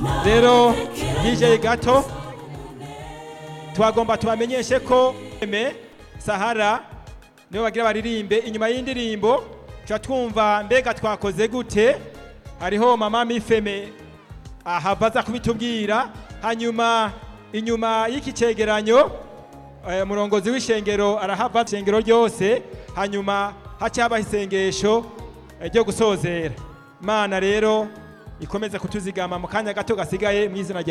rero DJ gato twagomba tubamenyeshe ko eme sahara nibo bagira baririmbe inyuma y'indirimbo tuba twumva mbega twakoze gute hariho mama mifeme ahava aza kubitubwira hanyuma inyuma y'iki cegeranyo eh, umurongozi w'ishengero arahava ishengero ryose hanyuma haca habaho isengesho eh, ryo gusozera imana rero ikomeze kutuzigama mu kanya gato gasigaye mu izina rya